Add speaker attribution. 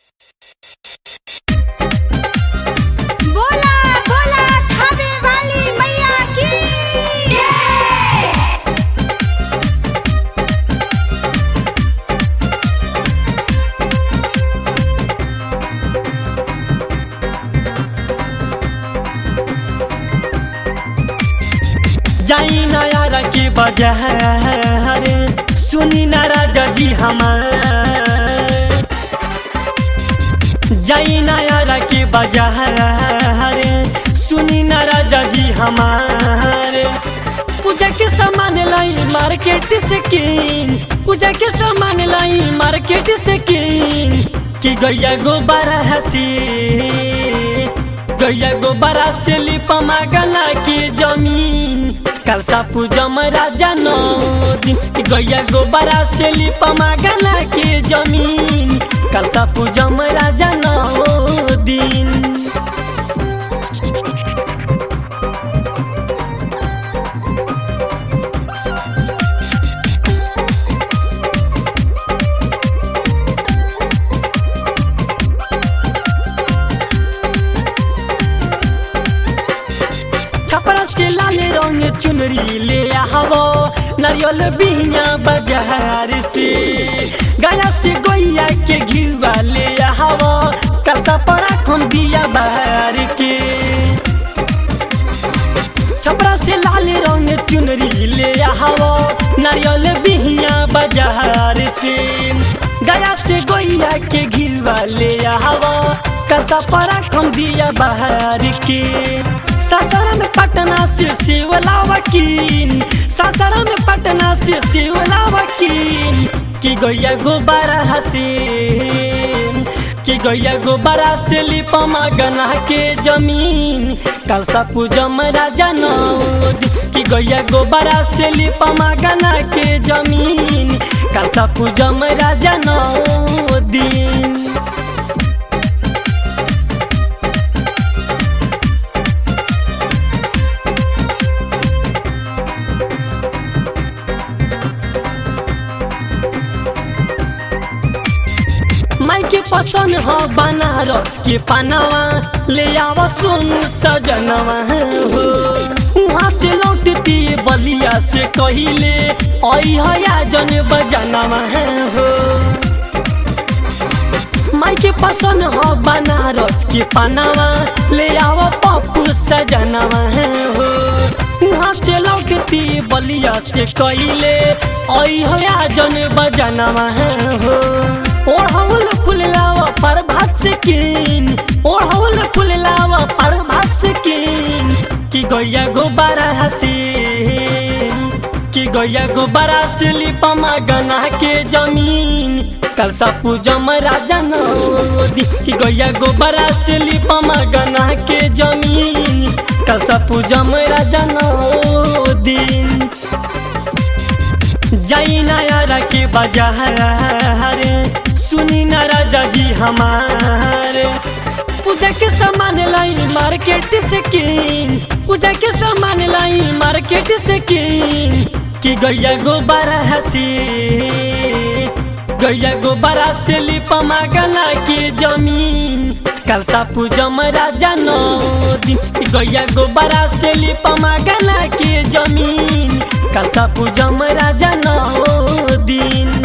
Speaker 1: बोला बोला खावे वाली मैया की
Speaker 2: जाई नया के बाजार सुनी ना राजा जी हमार जाई नया के बाजार सुनी ना राजा जी हमार पूजा के सामान लाई मार्केट से किन पूजा के सामान लाई मार्केट से किन कि गैया गोबारा हसी गैया गोबरा से लिपमा गला के जमीन कलसा पूजम राजा नौ दिन गैया गोबरा से लिपमा गला के जमीन कलसा पूजम राजा नौ दिन छपरा से लाल रंग चुनरी ले आवो नारियल बिया बाजार से गया से गोइया के घिवा ले आवो कलसा पड़ा कम दिया बाहर के छपरा से लाल रंग चुनरी ले आवो नारियल बिया बाजार से गया से गोइया के घिवा ले आवो कलसा पड़ा कम दिया बाहर के सासाराम पटना से शिवला वकील सासाराम पटना से शिवला वकील कि गैया गोबारा हसीन कि गैया गोबारा से लिपमा गना के जमीन कलसा पूजम राजा नौद कि गैया गोबारा से लिपमा गना के जमीन कलसा पूजम राजा नौ दिन माई के पसंद हो बनारस के पनावा ले आवा सोनू सजनवा हो वहाँ से लौटती बलिया से कहिले आई हया जन बजनवा हो माई के पसंद हो बनारस के पनावा ले आवा पप्पू सजनवा हो वहाँ से लौटती बलिया से कहिले आई हया जन बजनवा हो ओढ़ौल फूल लावा पर भात से कीन ओढ़ौल फूल लावा पर भात से कीन कि गैया गोबारा हसीन कि गैया गोबारा से लिपमा गना के जमीन कलसा पूजम राजा नदी कि गैया गोबारा से लिपमा गना के जमीन कलसा पूजम राजा नौ दिन जाई नया के बाजार सुनी ना राजा जी हमार पूजा के सामान लाई मार्केट से किन पूजा के सामान लाई मार्केट से किन कि गैया गोबारा हसी गैया गोबारा से लिपमा गला के जमीन कलसा पूजम राजा नौ दिन गैया गोबारा से लिपमा गला के जमीन कलसा पूजम राजा नौ दिन